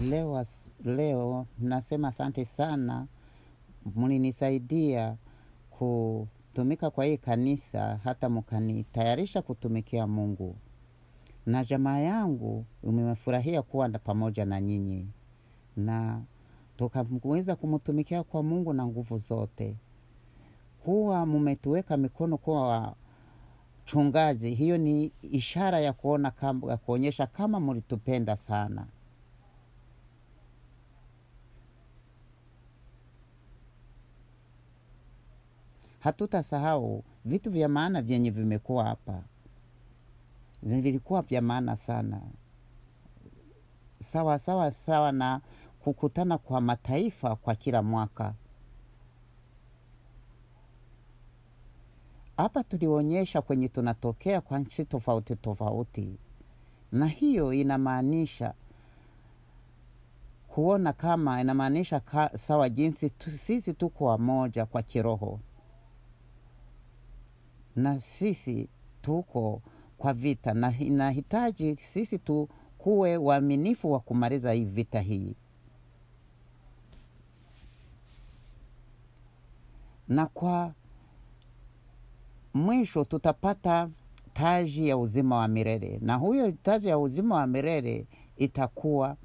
leo, as- leo nasema asante sana, mlinisaidia kutumika kwa hii kanisa, hata mkanitayarisha kutumikia Mungu, na jamaa yangu imefurahia kuwa na pamoja na nyinyi, na tukaweza kumtumikia kwa Mungu na nguvu zote. Kuwa mumetuweka mikono kuwa wachungaji, hiyo ni ishara ya kuona kama, ya kuonyesha kama mlitupenda sana. Hatutasahau vitu vya maana vyenye vimekuwa hapa, vilikuwa vya maana sana, sawa sawa sawa na kukutana kwa mataifa kwa kila mwaka. Hapa tulionyesha kwenye tunatokea kwa nchi tofauti tofauti, na hiyo inamaanisha kuona kama inamaanisha ka, sawa jinsi tu, sisi tuko wamoja kwa kiroho na sisi tuko kwa vita, na inahitaji sisi tu kuwe waaminifu wa kumaliza hii vita hii, na kwa mwisho tutapata taji ya uzima wa milele, na huyo taji ya uzima wa milele itakuwa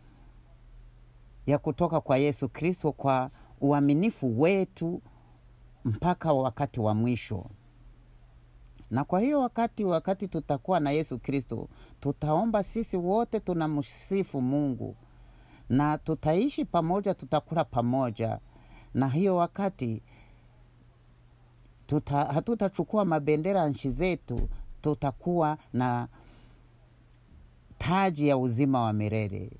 ya kutoka kwa Yesu Kristo kwa uaminifu wetu mpaka wakati wa mwisho. Na kwa hiyo wakati wakati tutakuwa na Yesu Kristo, tutaomba sisi wote tunamsifu Mungu na tutaishi pamoja, tutakula pamoja, na hiyo wakati tuta, hatutachukua mabendera ya nchi zetu, tutakuwa na taji ya uzima wa milele.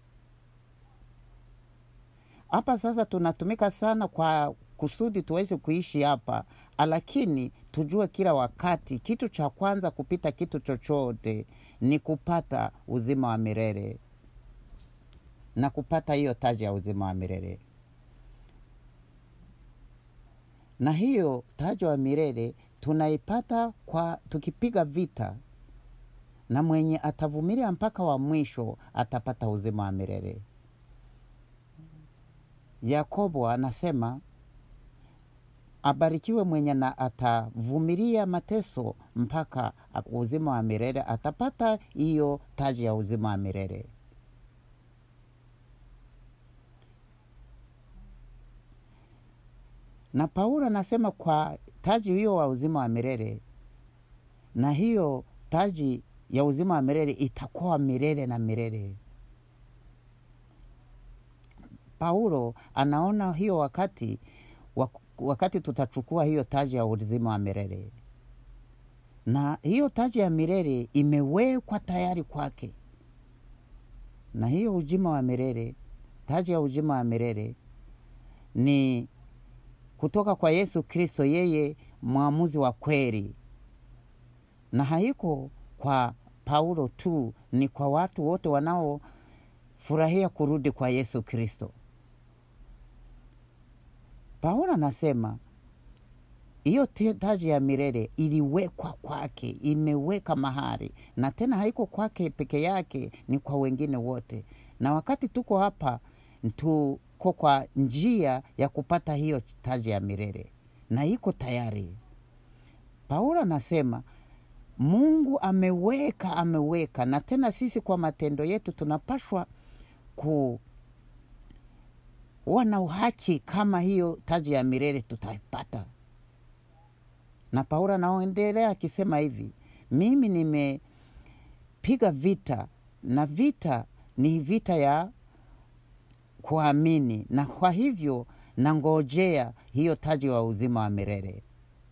Hapa sasa tunatumika sana kwa kusudi tuweze kuishi hapa, lakini tujue kila wakati, kitu cha kwanza kupita kitu chochote ni kupata uzima wa milele na kupata hiyo taji ya uzima wa milele. Na hiyo taji wa milele tunaipata kwa tukipiga vita, na mwenye atavumilia mpaka wa mwisho atapata uzima wa milele. Yakobo anasema abarikiwe mwenye na atavumilia mateso mpaka uzima wa milele, atapata hiyo taji ya uzima wa milele. Na Paulo anasema kwa taji hiyo wa uzima wa milele, na hiyo taji ya uzima wa milele itakuwa milele na milele. Paulo anaona hiyo wakati wakati tutachukua hiyo taji ya uzima wa milele, na hiyo taji ya milele imewekwa tayari kwake, na hiyo uzima wa milele, taji ya uzima wa milele ni kutoka kwa Yesu Kristo, yeye mwamuzi wa kweli, na haiko kwa Paulo tu, ni kwa watu wote wanaofurahia kurudi kwa Yesu Kristo. Paulo anasema hiyo taji ya milele iliwekwa kwake, imeweka mahali, na tena haiko kwake peke yake, ni kwa wengine wote. Na wakati tuko hapa, tuko kwa njia ya kupata hiyo taji ya milele na iko tayari. Paulo anasema Mungu ameweka, ameweka, na tena sisi kwa matendo yetu tunapashwa ku wana uhaki kama hiyo taji ya milele tutaipata. Na Paulo anaendelea akisema hivi, mimi nimepiga vita, na vita ni vita ya kuamini, na kwa hivyo nangojea hiyo taji wa uzima wa milele.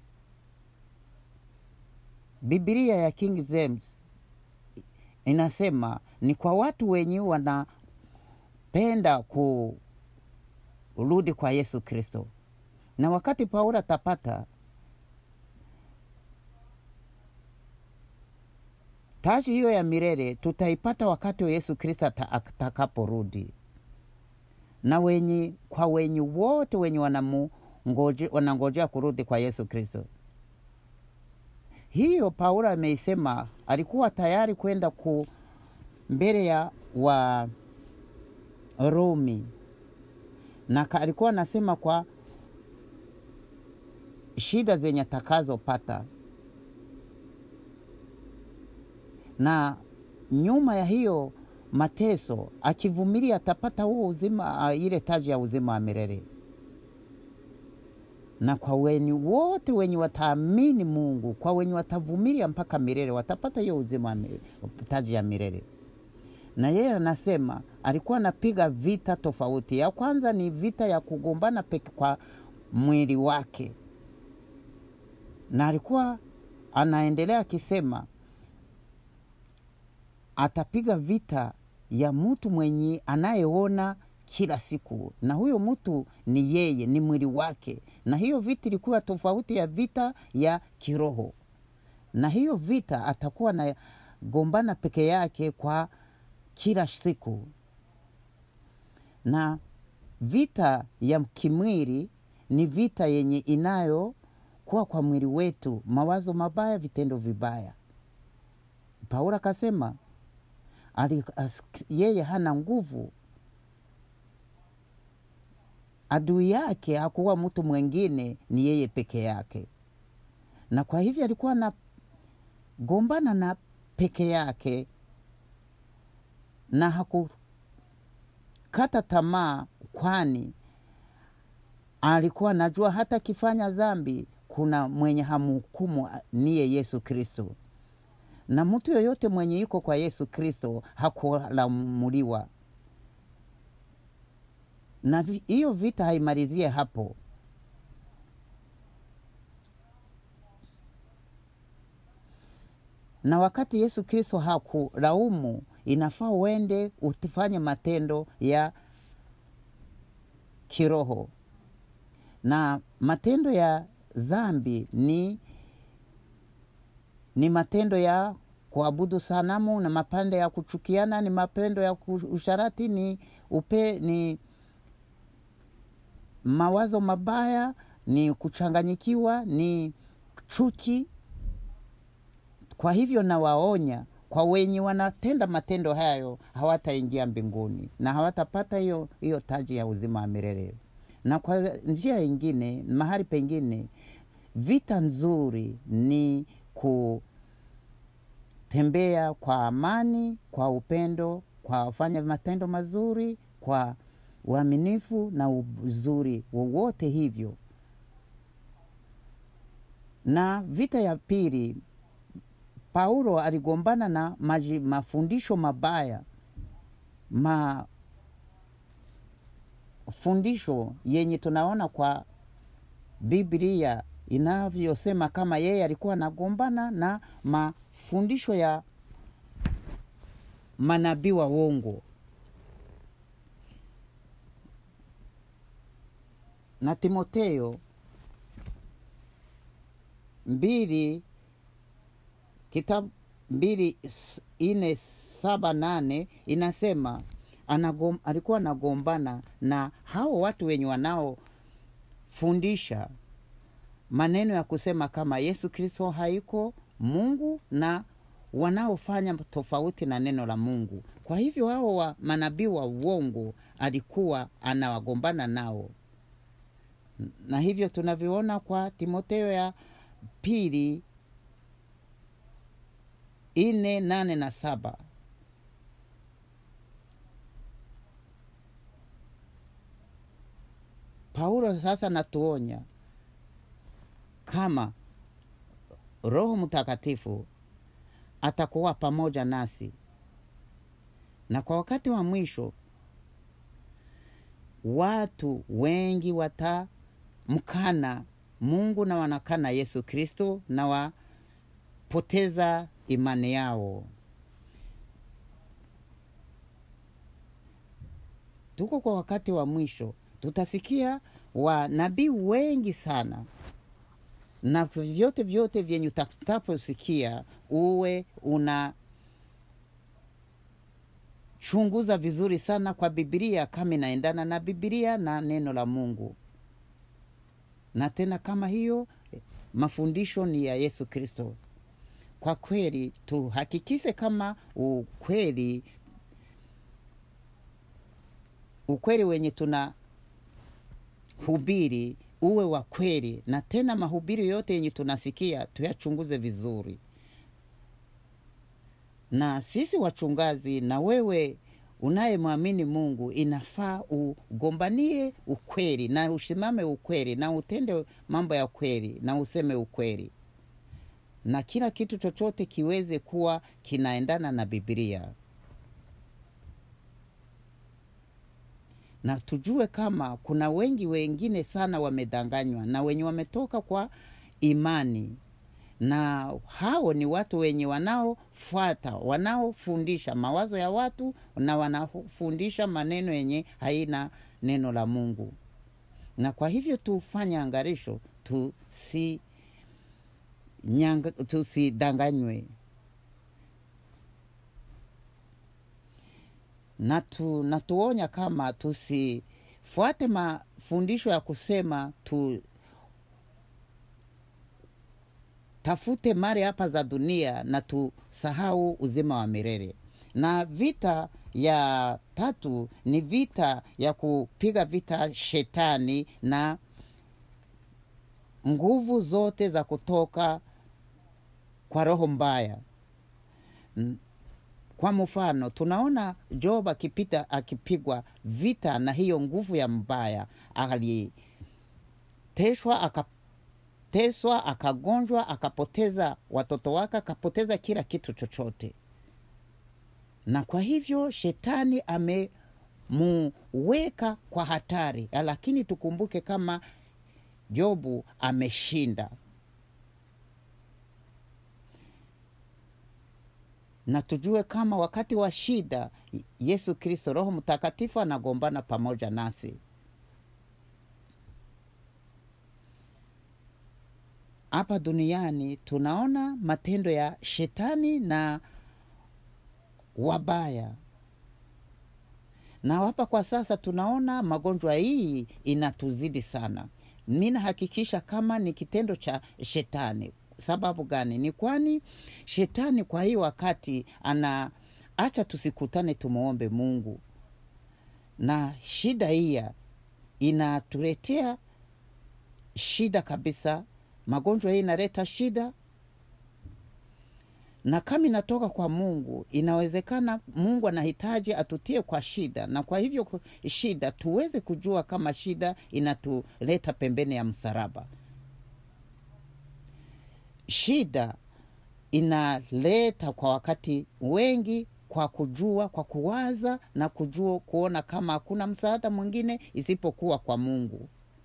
Biblia ya King James inasema ni kwa watu wenye wanapenda ku rudi kwa Yesu Kristo. Na wakati Paulo atapata taji hiyo ya milele, tutaipata wakati wa Yesu Kristo atakaporudi. Na wenye kwa wenye wote wenye wanangojea kurudi kwa Yesu Kristo, hiyo Paulo ameisema, alikuwa tayari kwenda ku mbele ya wa Rumi, na ka- alikuwa anasema kwa shida zenye atakazopata, na nyuma ya hiyo mateso akivumilia atapata huo uzima, ah, ile taji ya uzima wa milele. Na kwa wenye wote wenye wataamini Mungu, kwa wenye watavumilia mpaka milele, watapata hiyo uzima wa milele, taji ya milele. Na yeye anasema alikuwa anapiga vita tofauti. Ya kwanza ni vita ya kugombana peke kwa mwili wake, na alikuwa anaendelea akisema atapiga vita ya mtu mwenye anayeona kila siku, na huyo mtu ni yeye, ni mwili wake. Na hiyo vita ilikuwa tofauti ya vita ya kiroho, na hiyo vita atakuwa na gombana peke yake kwa kila siku, na vita ya kimwili ni vita yenye inayo kuwa kwa mwili wetu, mawazo mabaya, vitendo vibaya. Paulo akasema ali- as- yeye hana nguvu, adui yake hakuwa mtu mwingine, ni yeye peke yake, na kwa hivyo alikuwa na gombana na peke yake na hakukata tamaa, kwani alikuwa anajua hata akifanya dhambi kuna mwenye hamhukumu, niye Yesu Kristo na mtu yoyote mwenye yuko kwa Yesu Kristo hakulamuliwa. Na vi- hiyo vita haimalizie hapo. Na wakati Yesu Kristo hakulaumu, inafaa uende ufanye matendo ya kiroho, na matendo ya dhambi ni ni matendo ya kuabudu sanamu na mapande ya kuchukiana, ni mapendo ya ku- usharati, ni upe, ni mawazo mabaya, ni kuchanganyikiwa, ni chuki. Kwa hivyo nawaonya kwa wenye wanatenda matendo hayo hawataingia mbinguni na hawatapata hiyo hiyo taji ya uzima wa milele. Na kwa njia ingine, mahali pengine, vita nzuri ni kutembea kwa amani, kwa upendo, kwa kufanya matendo mazuri, kwa uaminifu na uzuri wowote hivyo. Na vita ya pili, Paulo aligombana na maji, mafundisho mabaya, mafundisho yenye tunaona kwa Biblia inavyosema kama yeye alikuwa anagombana na mafundisho ya manabii wa uongo. Na Timotheo mbili kitabu mbili s- ine saba nane inasema anagom, alikuwa anagombana na hao watu wenye wanaofundisha maneno ya kusema kama Yesu Kristo haiko Mungu na wanaofanya tofauti na neno la Mungu. Kwa hivyo hao wa manabii wa uongo alikuwa anawagombana nao, na hivyo tunavyoona kwa Timotheo ya pili ine nane na saba. Paulo sasa natuonya kama Roho Mtakatifu atakuwa pamoja nasi, na kwa wakati wa mwisho watu wengi watamkana Mungu na wanakana Yesu Kristo na wapoteza imani yao. Tuko kwa wakati wa mwisho, tutasikia wanabii wengi sana na vyote vyote vyenye utakaposikia uwe una chunguza vizuri sana kwa Biblia kama inaendana na Biblia na neno la Mungu, na tena kama hiyo eh, mafundisho ni ya Yesu Kristo. Kwa kweli tuhakikise kama ukweli ukweli wenye tuna hubiri uwe wa kweli, na tena mahubiri yote yenye tunasikia tuyachunguze vizuri. Na sisi wachungaji na wewe unayemwamini Mungu, inafaa ugombanie ukweli na usimame ukweli na utende mambo ya ukweli na useme ukweli, na kila kitu chochote kiweze kuwa kinaendana na Biblia. na tujue kama kuna wengi wengine sana wamedanganywa na wenye wametoka kwa imani, na hao ni watu wenye wanaofuata wanaofundisha mawazo ya watu na wanafundisha maneno yenye haina neno la Mungu. Na kwa hivyo tufanye angarisho, tusi nyanga, tusidanganywe na tu, na tuonya kama tusifuate mafundisho ya kusema tu tafute mali hapa za dunia na tusahau uzima wa milele. Na vita ya tatu ni vita ya kupiga vita shetani na nguvu zote za kutoka kwa roho mbaya. Kwa mfano tunaona Job akipita akipigwa vita na hiyo nguvu ya mbaya, aliteswa akateswa, akagonjwa, akapoteza watoto wake, akapoteza kila kitu chochote, na kwa hivyo shetani amemuweka kwa hatari, lakini tukumbuke kama Jobu ameshinda. na tujue kama wakati wa shida Yesu Kristo, Roho Mtakatifu anagombana pamoja nasi. Hapa duniani tunaona matendo ya shetani na wabaya, na hapa kwa sasa tunaona magonjwa hii inatuzidi sana. Mi nahakikisha kama ni kitendo cha shetani Sababu gani? Ni kwani shetani kwa hii wakati ana acha tusikutane, tumwombe Mungu, na shida hiya inatuletea shida kabisa. Magonjwa hii inaleta shida, na kama inatoka kwa Mungu, inawezekana Mungu anahitaji atutie kwa shida, na kwa hivyo shida tuweze kujua kama shida inatuleta pembeni ya msalaba. Shida inaleta kwa wakati wengi kwa kujua, kwa kuwaza na kujua, kuona kama hakuna msaada mwingine isipokuwa kwa Mungu.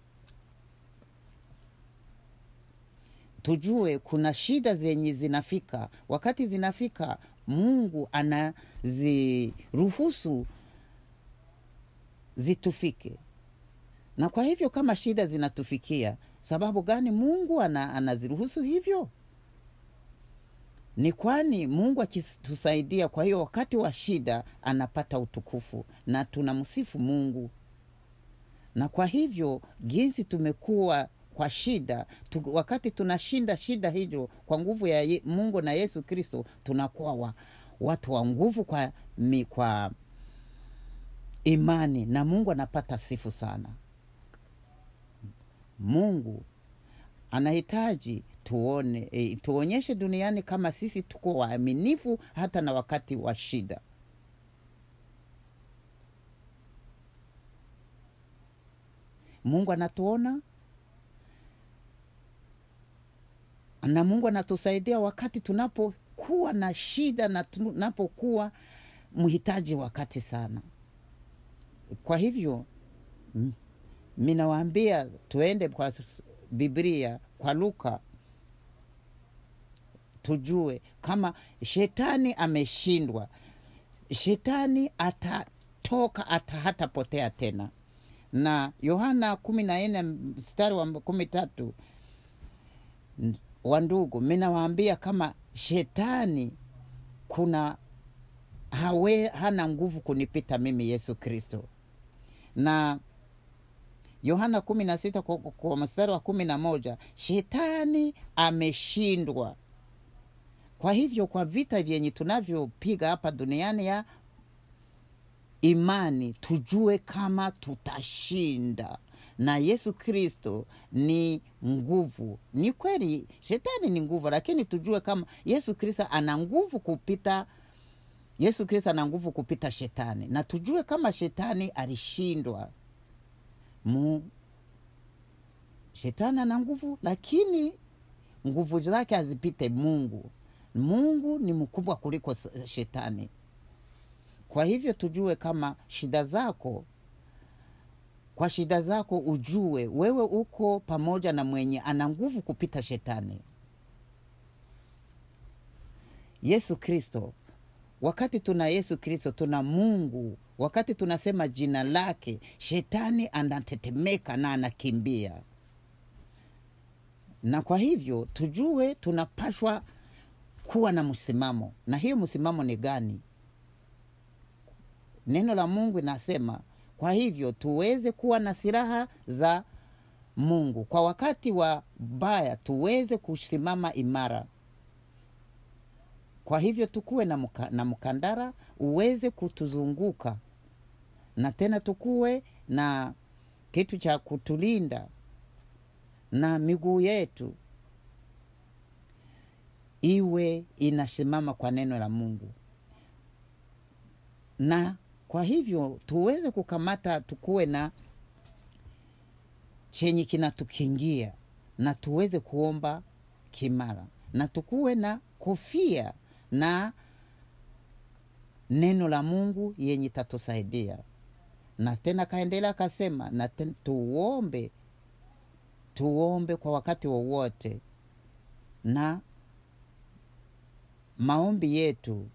Tujue kuna shida zenye zinafika, wakati zinafika, Mungu anaziruhusu zitufike, na kwa hivyo kama shida zinatufikia Sababu gani Mungu ana, anaziruhusu hivyo? Ni kwani Mungu akitusaidia, kwa hiyo wakati wa shida anapata utukufu na tunamsifu Mungu. Na kwa hivyo jinsi tumekuwa kwa shida tu, wakati tunashinda shida hizo kwa nguvu ya Mungu na Yesu Kristo, tunakuwa wa, watu wa nguvu kwa, mi, kwa imani na Mungu anapata sifu sana. Mungu anahitaji tuone, e, tuonyeshe duniani kama sisi tuko waaminifu hata na wakati wa shida. Mungu anatuona na Mungu anatusaidia wakati tunapokuwa na shida na tunapokuwa mhitaji wakati sana. Kwa hivyo minawaambia tuende kwa Biblia, kwa Luka, tujue kama shetani ameshindwa. Shetani atatoka ata hatapotea tena, na Yohana kumi na nne mstari wa kumi tatu wa ndugu, minawaambia kama shetani kuna hawe hana nguvu kunipita mimi Yesu Kristo na Yohana kumi na sita kwa, kwa mstari wa kumi na moja shetani ameshindwa. Kwa hivyo kwa vita vyenye tunavyopiga hapa duniani ya imani tujue kama tutashinda na yesu kristo ni nguvu ni kweli shetani ni nguvu lakini tujue kama yesu kristo ana nguvu kupita yesu kristo ana nguvu kupita shetani na tujue kama shetani alishindwa mu shetani ana nguvu lakini nguvu zake hazipite mungu mungu ni mkubwa kuliko s- shetani kwa hivyo tujue kama shida zako kwa shida zako ujue wewe uko pamoja na mwenye ana nguvu kupita shetani yesu kristo wakati tuna yesu kristo tuna mungu wakati tunasema jina lake shetani anatetemeka na anakimbia na kwa hivyo tujue tunapashwa kuwa na msimamo na hiyo msimamo ni gani neno la mungu inasema kwa hivyo tuweze kuwa na silaha za mungu kwa wakati wa baya tuweze kusimama imara kwa hivyo tukuwe na, muka, na mkandara uweze kutuzunguka na tena tukuwe na kitu cha kutulinda na miguu yetu iwe inasimama kwa neno la mungu na kwa hivyo tuweze kukamata tukuwe na chenye kinatukingia na tuweze kuomba kimara na tukuwe na kofia na neno la mungu yenye tatusaidia na tena kaendelea akasema na ten, tuombe tuombe kwa wakati wowote na maombi yetu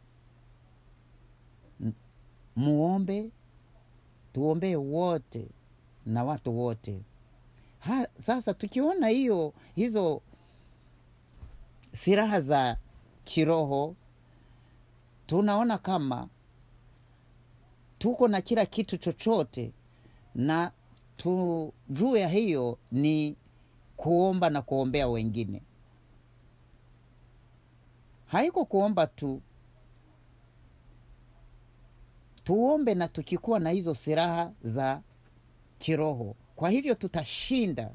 muombe tuombee wote na watu wote ha, sasa tukiona hiyo hizo silaha za kiroho tunaona kama tuko na kila kitu chochote na tujue ya hiyo ni kuomba na kuombea wengine haiko kuomba tu tuombe na tukikuwa na hizo silaha za kiroho kwa hivyo tutashinda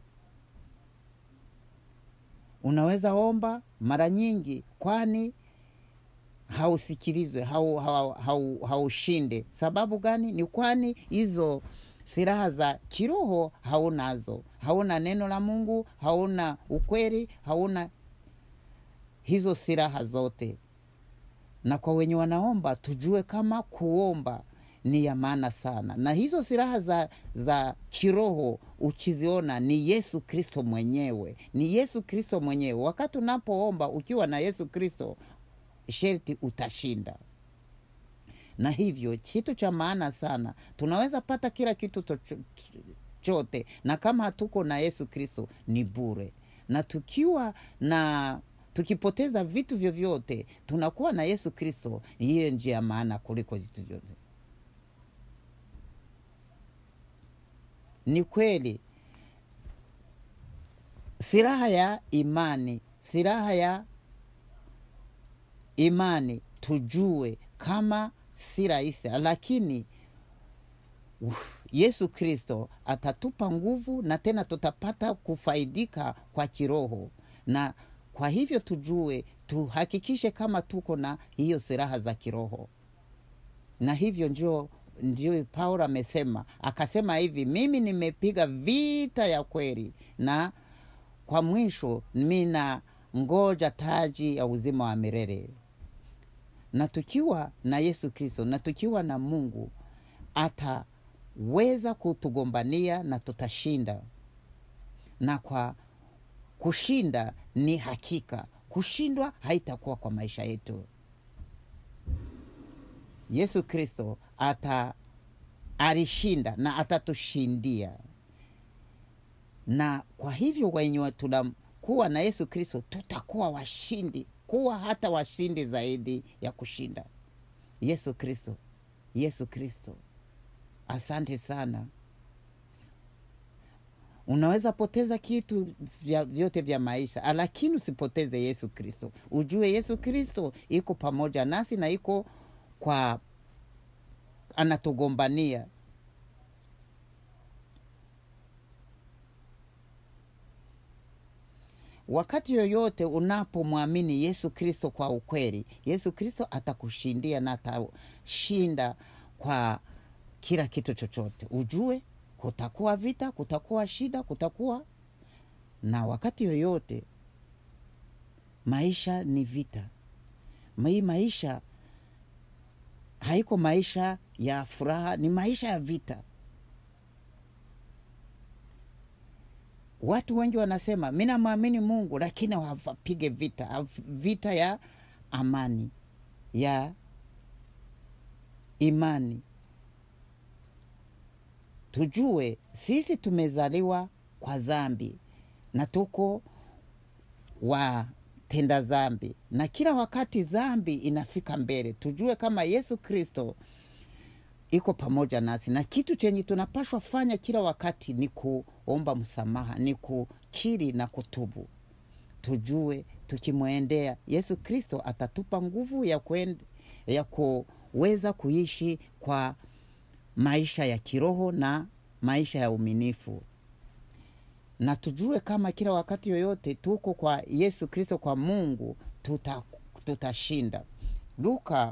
unaweza omba mara nyingi kwani hausikilizwe haushinde hau, hau, hau sababu gani ni kwani hizo silaha za kiroho haunazo hauna neno la mungu hauna ukweli hauna hizo silaha zote na kwa wenye wanaomba tujue kama kuomba ni ya maana sana na hizo silaha za, za kiroho ukiziona ni yesu kristo mwenyewe ni yesu kristo mwenyewe wakati unapoomba ukiwa na yesu kristo sherti utashinda na hivyo kitu cha maana sana tunaweza pata kila kitu to- chote na kama hatuko na yesu kristo ni bure na tukiwa na tukipoteza vitu vyovyote tunakuwa na yesu kristo ni ile njia ya maana kuliko vitu vyote ni kweli silaha ya imani silaha ya imani tujue kama si rahisi lakini uh, yesu kristo atatupa nguvu na tena tutapata kufaidika kwa kiroho na kwa hivyo tujue tuhakikishe kama tuko na hiyo silaha za kiroho na hivyo ndio ndio paulo amesema akasema hivi mimi nimepiga vita ya kweli na kwa mwisho mina ngoja taji ya uzima wa milele na tukiwa na yesu kristo na tukiwa na mungu ataweza kutugombania na tutashinda na kwa kushinda ni hakika kushindwa haitakuwa kwa maisha yetu yesu kristo ata alishinda na atatushindia na kwa hivyo wenye tunakuwa na yesu kristo tutakuwa washindi kuwa hata washindi zaidi ya kushinda yesu kristo yesu kristo asante sana unaweza poteza kitu vya, vyote vya maisha lakini usipoteze yesu kristo ujue yesu kristo iko pamoja nasi na iko kwa anatugombania wakati yoyote unapomwamini yesu kristo kwa ukweli yesu kristo atakushindia na atashinda kwa kila kitu chochote ujue kutakuwa vita kutakuwa shida kutakuwa na wakati yoyote maisha ni vita hii maisha haiko maisha ya furaha ni maisha ya vita watu wengi wanasema mi namwamini mungu lakini hawapige vita vita ya amani ya imani tujue sisi tumezaliwa kwa zambi na tuko watenda zambi na kila wakati zambi inafika mbele tujue kama yesu kristo iko pamoja nasi na kitu chenye tunapashwa fanya kila wakati ni kuomba msamaha ni kukiri na kutubu tujue tukimwendea yesu kristo atatupa nguvu ya, kuende, ya kuweza kuishi kwa maisha ya kiroho na maisha ya uminifu na tujue kama kila wakati yoyote tuko kwa yesu kristo kwa mungu tutashinda tuta luka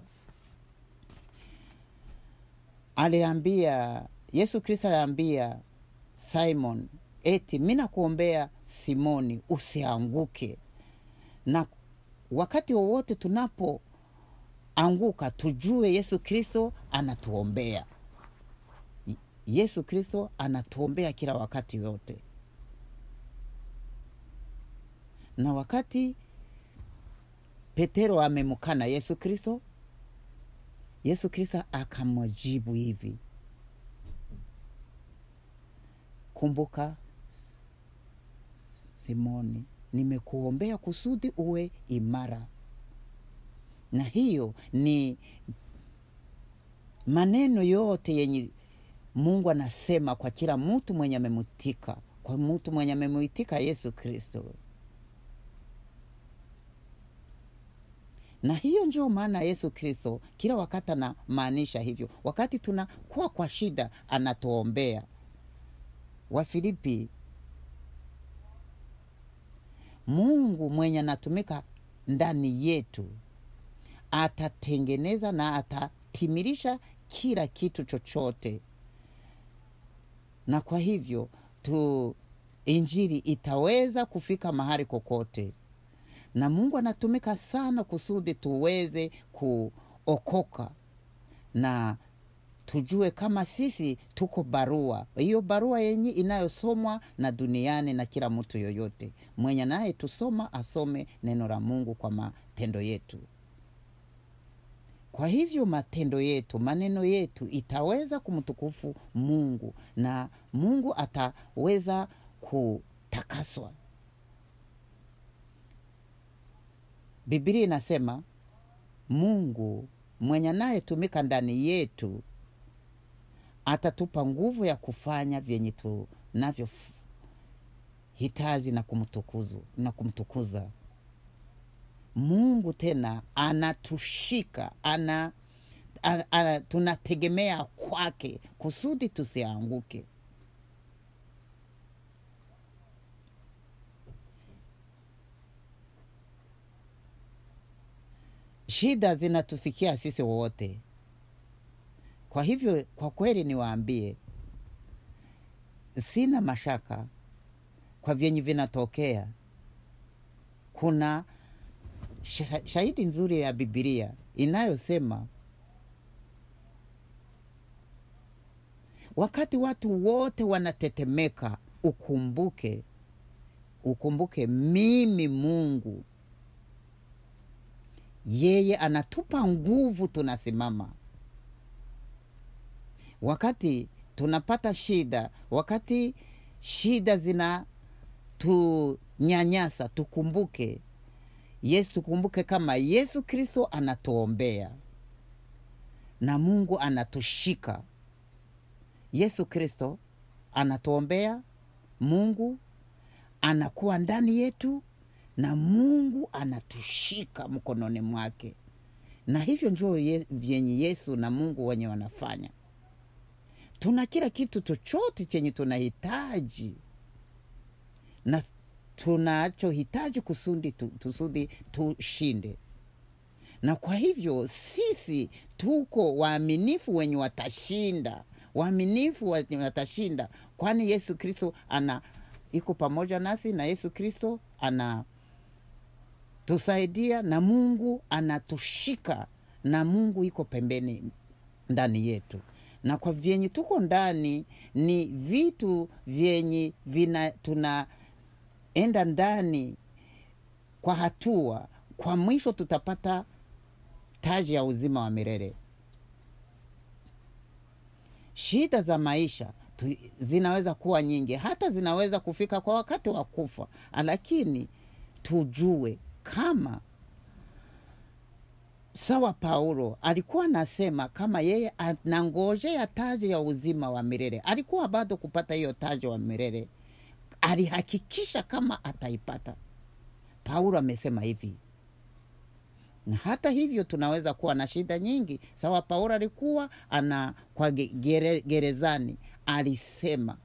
aliambia yesu kristo aliambia simon eti mi nakuombea simoni usianguke na wakati wowote tunapoanguka tujue yesu kristo anatuombea yesu kristo anatuombea kila wakati yote na wakati petero amemkana yesu kristo yesu kristo akamjibu hivi kumbuka simoni nimekuombea kusudi uwe imara na hiyo ni maneno yote yenye mungu anasema kwa kila mtu mwenye amemutika kwa mtu mwenye amemuitika yesu kristo na hiyo ndio maana yesu kristo kila wakati anamaanisha hivyo wakati tunakuwa kwa shida anatuombea wafilipi mungu mwenye anatumika ndani yetu atatengeneza na atatimirisha kila kitu chochote na kwa hivyo tu injili itaweza kufika mahali kokote na mungu anatumika sana kusudi tuweze kuokoka na tujue kama sisi tuko barua hiyo barua yenye inayosomwa na duniani na kila mtu yoyote mwenye naye tusoma asome neno la mungu kwa matendo yetu kwa hivyo matendo yetu maneno yetu itaweza kumtukufu mungu na mungu ataweza kutakaswa bibilia inasema mungu mwenye anayetumika ndani yetu atatupa nguvu ya kufanya vyenye tunavyo hitaji na kumtukuzu na kumtukuza mungu tena anatushika ana, ana, ana tunategemea kwake kusudi tusianguke shida zinatufikia sisi wote kwa hivyo kwa kweli niwaambie sina mashaka kwa vyenye vinatokea kuna shahidi nzuri ya bibilia inayosema wakati watu wote wanatetemeka ukumbuke ukumbuke mimi mungu yeye anatupa nguvu tunasimama wakati tunapata shida wakati shida zina tunyanyasa tukumbuke yesu tukumbuke kama yesu kristo anatuombea na mungu anatushika yesu kristo anatuombea mungu anakuwa ndani yetu na mungu anatushika mkononi mwake na hivyo njo ye, vyenye yesu na mungu wenye wanafanya tuna kila kitu chochote chenye tunahitaji na tunachohitaji kusudi tu, tusudi tushinde na kwa hivyo sisi tuko waaminifu wenye watashinda waaminifu wenye watashinda kwani yesu kristo ana iko pamoja nasi na yesu kristo ana tusaidia na mungu anatushika na mungu iko pembeni ndani yetu na kwa vyenye tuko ndani ni vitu vyenye vina tunaenda ndani kwa hatua kwa mwisho tutapata taji ya uzima wa milele shida za maisha tu, zinaweza kuwa nyingi hata zinaweza kufika kwa wakati wa kufa lakini tujue kama sawa paulo alikuwa anasema kama yeye anangojea taji ya uzima wa milele alikuwa bado kupata hiyo taji wa milele alihakikisha kama ataipata paulo amesema hivi na hata hivyo tunaweza kuwa na shida nyingi sawa paulo alikuwa ana kwa gere, gerezani alisema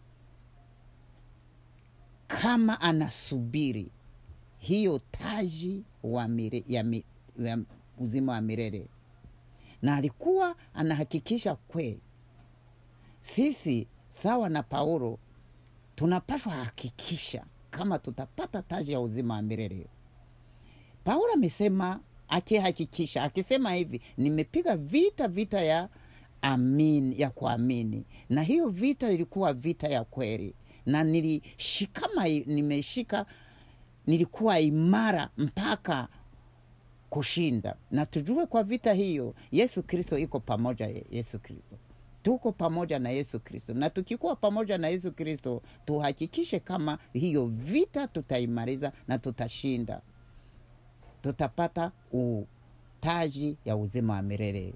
kama anasubiri hiyo taji wa mire, ya, mi, ya uzima wa milele na alikuwa anahakikisha kweli sisi sawa na paulo tunapashwa hakikisha kama tutapata taji ya uzima wa milele paulo amesema akihakikisha akisema hivi nimepiga vita vita ya amini ya kuamini na hiyo vita ilikuwa vita ya kweli na nilishikama nimeshika nilikuwa imara mpaka kushinda na tujue kwa vita hiyo yesu kristo iko pamoja yesu kristo tuko pamoja na yesu kristo na tukikuwa pamoja na yesu kristo tuhakikishe kama hiyo vita tutaimaliza na tutashinda tutapata utaji ya uzima wa milele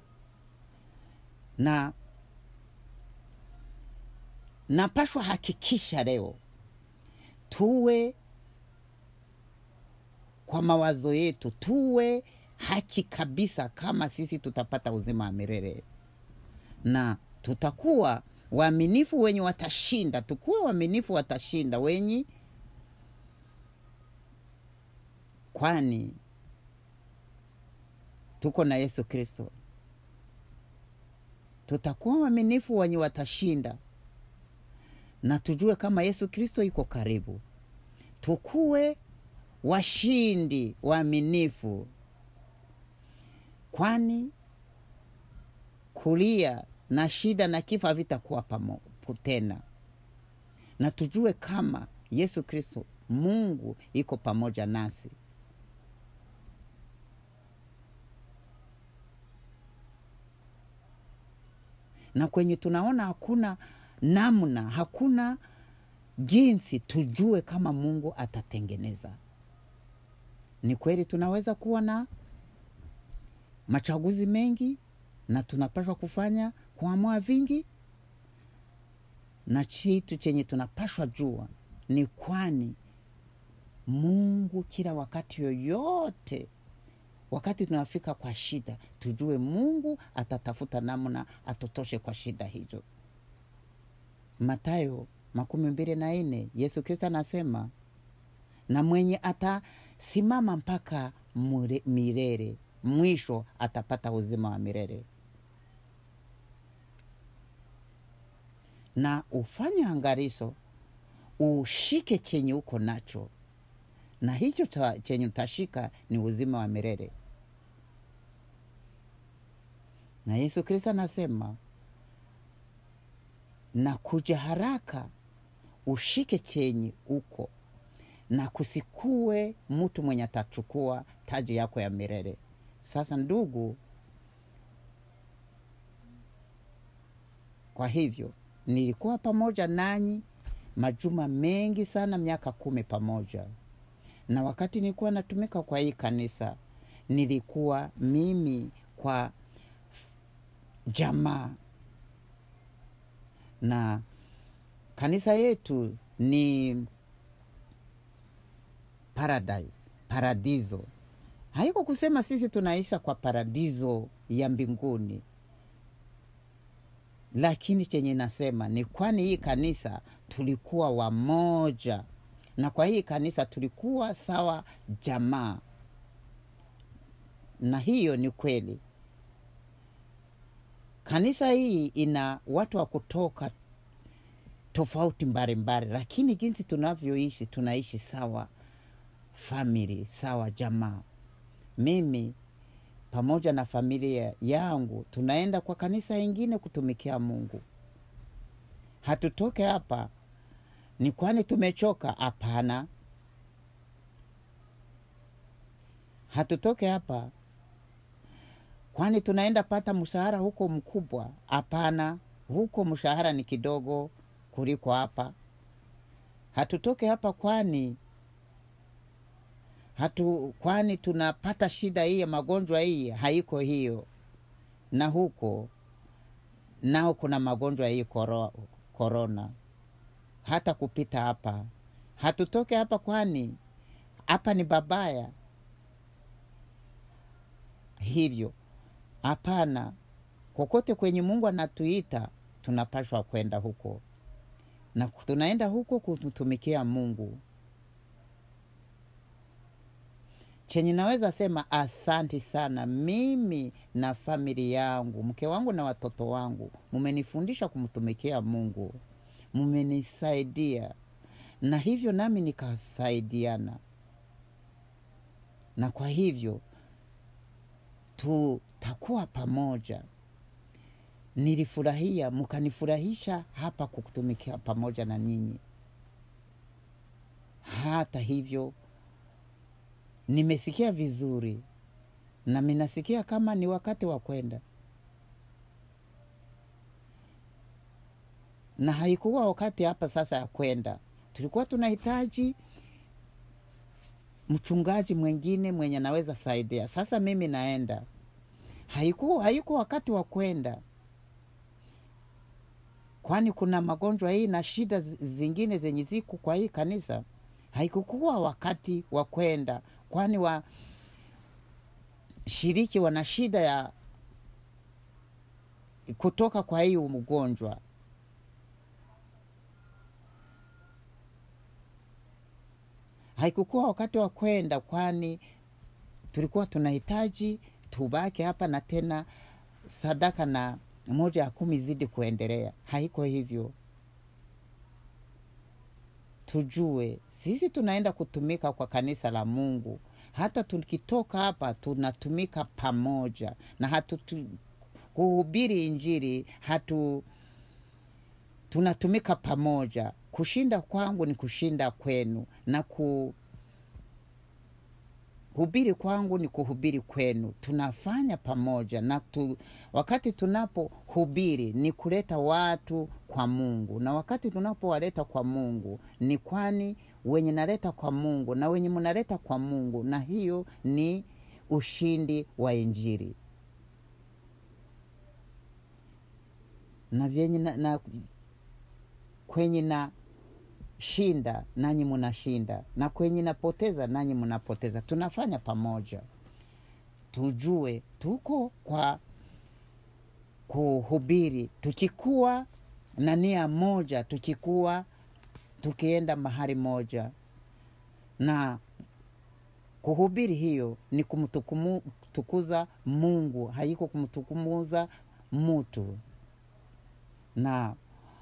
na napashwa hakikisha leo tuwe kwa mawazo yetu tuwe haki kabisa kama sisi tutapata uzima wa milele na tutakuwa waaminifu wenye watashinda tukuwe waaminifu watashinda wenye kwani tuko na yesu kristo tutakuwa waaminifu wenye watashinda na tujue kama yesu kristo iko karibu tukuwe washindi waaminifu kwani kulia na shida na kifo havitakuwa pamoja tena na tujue kama yesu kristo mungu iko pamoja nasi na kwenye tunaona hakuna namna hakuna jinsi tujue kama mungu atatengeneza ni kweli tunaweza kuwa na machaguzi mengi na tunapashwa kufanya kuamua vingi na chitu chenye tunapashwa jua ni kwani mungu kila wakati yoyote wakati tunafika kwa shida tujue mungu atatafuta namna atotoshe kwa shida hizo matayo makumi mbili na nne yesu kristo anasema na mwenye atasimama mpaka mure, milele mwisho atapata uzima wa milele na ufanye angariso ushike chenye uko nacho na hicho cha, chenye utashika ni uzima wa milele na yesu kristo anasema na kuja haraka ushike chenye uko na kusikue mtu mwenye atachukua taji yako ya milele sasa ndugu kwa hivyo nilikuwa pamoja nanyi majuma mengi sana miaka kumi pamoja na wakati nilikuwa natumika kwa hii kanisa nilikuwa mimi kwa jamaa na kanisa yetu ni paradise paradiso haiko kusema sisi tunaisha kwa paradiso ya mbinguni lakini chenye nasema ni kwani hii kanisa tulikuwa wamoja na kwa hii kanisa tulikuwa sawa jamaa na hiyo ni kweli kanisa hii ina watu wa kutoka tofauti mbalimbali lakini jinsi tunavyoishi tunaishi sawa famili sawa jamaa mimi pamoja na familia yangu tunaenda kwa kanisa ingine kutumikia mungu hatutoke hapa ni kwani tumechoka hapana hatutoke hapa kwani tunaenda pata mshahara huko mkubwa hapana huko mshahara ni kidogo kuliko hapa hatutoke hapa kwani hatu kwani tunapata shida hii ya magonjwa hii haiko hiyo na huko nao kuna magonjwa hii koro, korona hata kupita hapa hatutoke hapa kwani hapa ni babaya hivyo hapana kokote kwenye mungu anatuita tunapashwa kwenda huko na tunaenda huko kumtumikia mungu chenye naweza sema asanti sana mimi na famili yangu mke wangu na watoto wangu mumenifundisha kumtumikia mungu mumenisaidia na hivyo nami nikasaidiana na kwa hivyo tutakuwa pamoja nilifurahia mkanifurahisha hapa kukutumikia pamoja na ninyi hata hivyo nimesikia vizuri na minasikia kama ni wakati wa kwenda na haikuwa wakati hapa sasa ya kwenda tulikuwa tunahitaji mchungaji mwengine mwenye anaweza saidia sasa mimi naenda haikuwa haiko wakati wa kwenda kwani kuna magonjwa hii na shida zingine zenye ziku kwa hii kanisa haikukuwa wakati wa kwenda kwani wa shiriki wana shida ya kutoka kwa hii mgonjwa haikukuwa wakati wa kwenda kwani tulikuwa tunahitaji tubaki hapa na tena sadaka na moja ya kumi zidi kuendelea haiko hivyo tujue sisi tunaenda kutumika kwa kanisa la mungu hata tukitoka hapa tunatumika pamoja na hatu tu, kuhubiri injiri hatu tunatumika pamoja kushinda kwangu ni kushinda kwenu na ku hubiri kwangu ni kuhubiri kwenu tunafanya pamoja na tu, wakati tunapohubiri ni kuleta watu kwa mungu na wakati tunapowaleta kwa mungu ni kwani wenye naleta kwa mungu na wenye mnaleta kwa mungu na hiyo ni ushindi wa injiri na vyenye na, na kwenye na shinda nanyi mnashinda na kwenye napoteza nanyi mnapoteza tunafanya pamoja tujue tuko kwa kuhubiri tukikuwa na nia moja tukikuwa tukienda mahali moja na kuhubiri hiyo ni kumtukuza mungu haiko kumtukumuza mutu na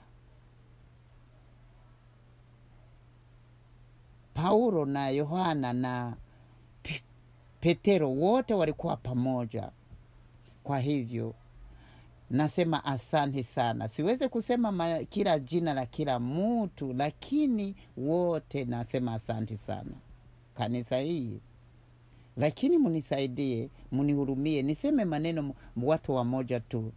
paulo na yohana na petero wote walikuwa pamoja kwa hivyo nasema asante sana siwezi kusema ma, kila jina la kila mtu lakini wote nasema asante sana kanisa hii lakini munisaidie munihurumie niseme maneno watu wamoja tu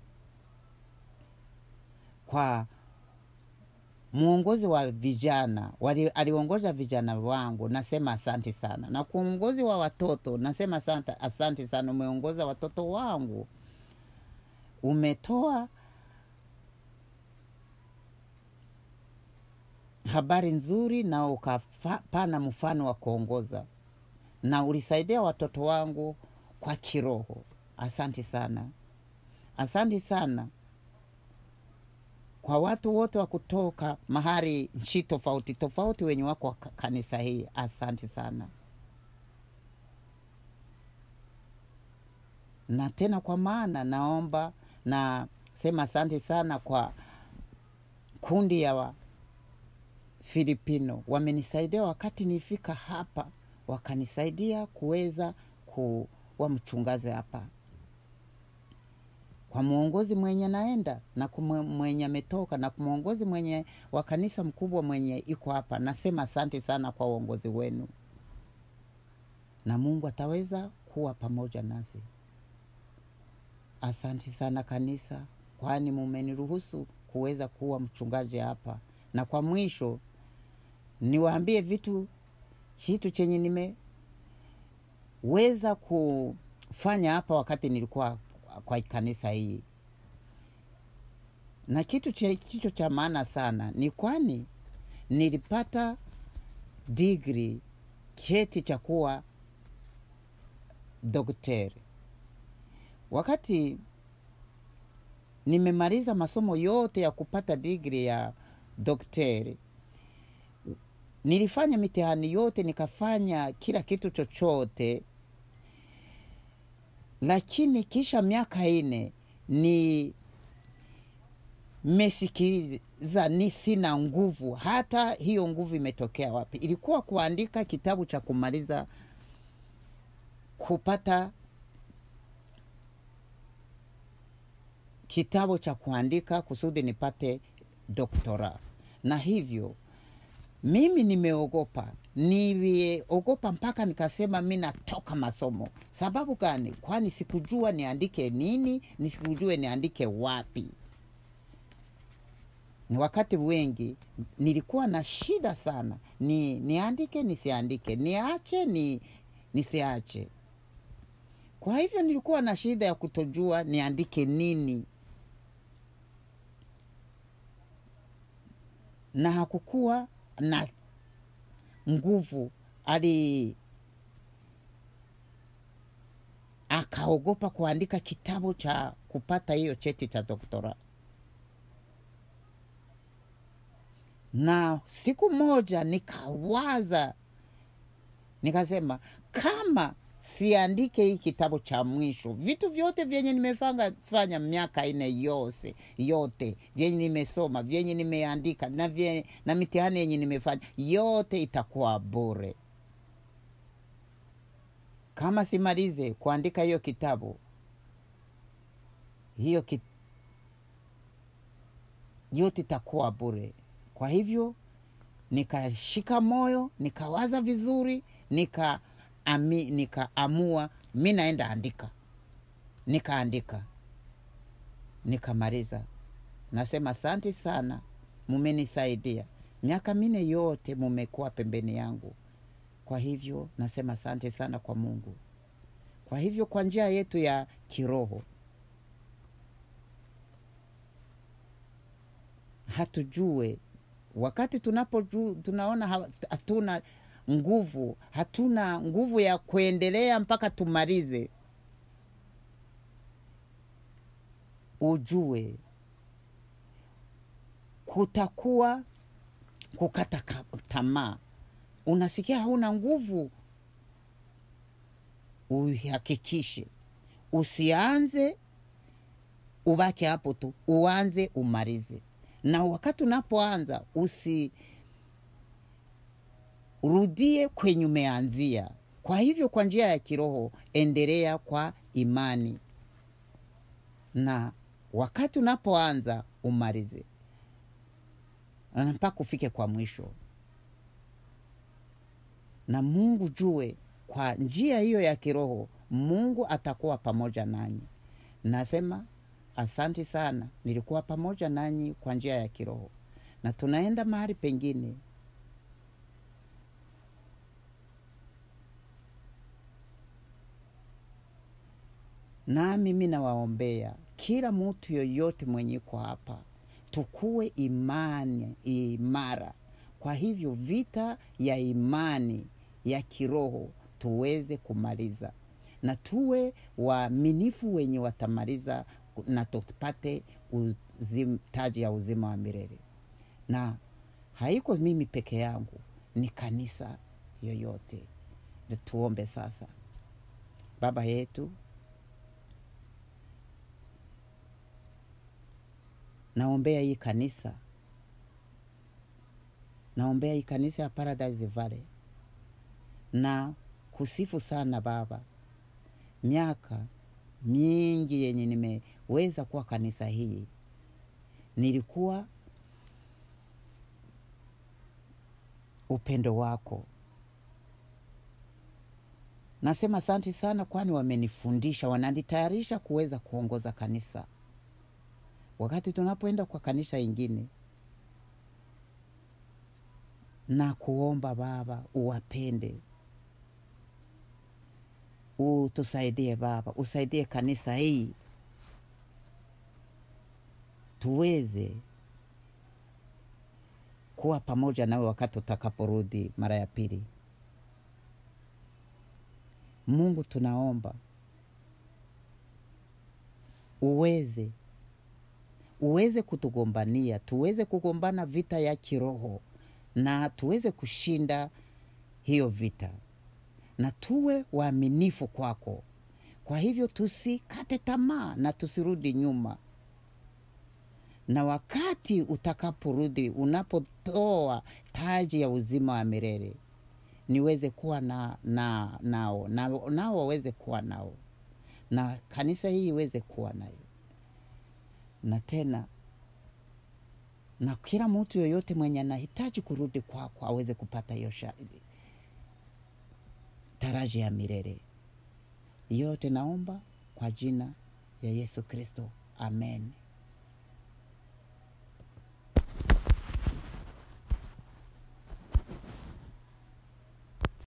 kwa mwongozi wa vijana wali, aliongoza vijana wangu nasema asanti sana na kwa uongozi wa watoto nasema asante, asanti sana umeongoza watoto wangu umetoa habari nzuri na ukapana mfano wa kuongoza na ulisaidia watoto wangu kwa kiroho. Asante sana, asante sana kwa watu wote wa kutoka mahali nchi tofauti tofauti wenye wako ka- kanisa hii. Asante sana na tena, kwa maana naomba na sema asante sana kwa kundi ya wa Filipino wamenisaidia wakati nifika hapa, wakanisaidia kuweza kuwa mchungazi hapa, kwa mwongozi mwenye naenda na kumwe- mwenye ametoka na mwongozi mwenye wa kanisa mkubwa mwenye iko hapa. Nasema asante sana kwa uongozi wenu, na Mungu ataweza kuwa pamoja nasi. Asante sana kanisa, kwani mumeniruhusu kuweza kuwa mchungaji hapa. Na kwa mwisho niwaambie vitu kitu chenye nimeweza kufanya hapa wakati nilikuwa kwa kanisa hii, na kitu che- kicho cha maana sana ni kwani nilipata digri, cheti cha kuwa daktari wakati nimemaliza masomo yote ya kupata digri ya daktari, nilifanya mitihani yote, nikafanya kila kitu chochote, lakini kisha miaka ine ni mesikiza ni sina nguvu. Hata hiyo nguvu imetokea wapi? Ilikuwa kuandika kitabu cha kumaliza kupata kitabu cha kuandika kusudi nipate doktora, na hivyo mimi nimeogopa, niliogopa mpaka nikasema mi natoka masomo. Sababu gani? Kwani sikujua niandike nini, nisikujue niandike wapi. Ni wakati wengi nilikuwa na shida sana, ni niandike nisiandike, niache ni nisiache. Kwa hivyo nilikuwa na shida ya kutojua niandike nini, na hakukuwa na nguvu. Ali akaogopa kuandika kitabu cha kupata hiyo cheti cha doktora. Na siku moja nikawaza, nikasema kama siandike hii kitabu cha mwisho, vitu vyote vyenye nimefanya fanya miaka ine yose yote vyenye nimesoma vyenye nimeandika na, vye, na mitihani yenye nimefanya yote itakuwa bure kama simalize kuandika hiyo kitabu hiyo ki, yote itakuwa bure. Kwa hivyo nikashika moyo, nikawaza vizuri, nika ami, nikaamua mi naenda andika, nikaandika, nikamaliza. Nasema asante sana, mumenisaidia miaka mine yote, mumekuwa pembeni yangu. Kwa hivyo nasema asante sana kwa Mungu. Kwa hivyo kwa njia yetu ya kiroho hatujue wakati tunapo tunaona hatuna nguvu, hatuna nguvu ya kuendelea mpaka tumalize, ujue kutakuwa kukata tamaa. Unasikia hauna nguvu, uhakikishe usianze ubake hapo tu, uanze umalize. Na wakati unapoanza usirudie kwenye umeanzia. Kwa hivyo, kwa njia ya kiroho, endelea kwa imani, na wakati unapoanza umalize mpaka ufike kwa mwisho. Na Mungu jue, kwa njia hiyo ya kiroho, Mungu atakuwa pamoja nanyi. Nasema Asante sana, nilikuwa pamoja nanyi kwa njia ya kiroho, na tunaenda mahali pengine. Nami mi nawaombea kila mtu yoyote mwenye iko hapa, tukuwe imani imara. Kwa hivyo vita ya imani ya kiroho tuweze kumaliza na tuwe waaminifu wenye watamaliza na tupate uzim, taji ya uzima wa milele na haiko mimi peke yangu ni kanisa yoyote tuombe sasa baba yetu naombea hii kanisa naombea hii kanisa ya paradise valley na kusifu sana baba miaka mingi yenye nimeweza kuwa kanisa hii nilikuwa upendo wako nasema asanti sana kwani wamenifundisha wananitayarisha kuweza kuongoza kanisa wakati tunapoenda kwa kanisa ingine na kuomba baba uwapende utusaidie baba usaidie kanisa hii tuweze kuwa pamoja nawe wakati utakaporudi mara ya pili mungu tunaomba uweze uweze kutugombania tuweze kugombana vita ya kiroho na tuweze kushinda hiyo vita na tuwe waaminifu kwako kwa hivyo tusikate tamaa na tusirudi nyuma na wakati utakaporudi unapotoa taji ya uzima wa milele niweze kuwa na, na nao nao na waweze kuwa nao na kanisa hii iweze kuwa nayo na tena na kila mtu yoyote mwenye anahitaji kurudi kwako aweze kupata hiyo taraji ya milele yote naomba kwa jina ya yesu kristo amen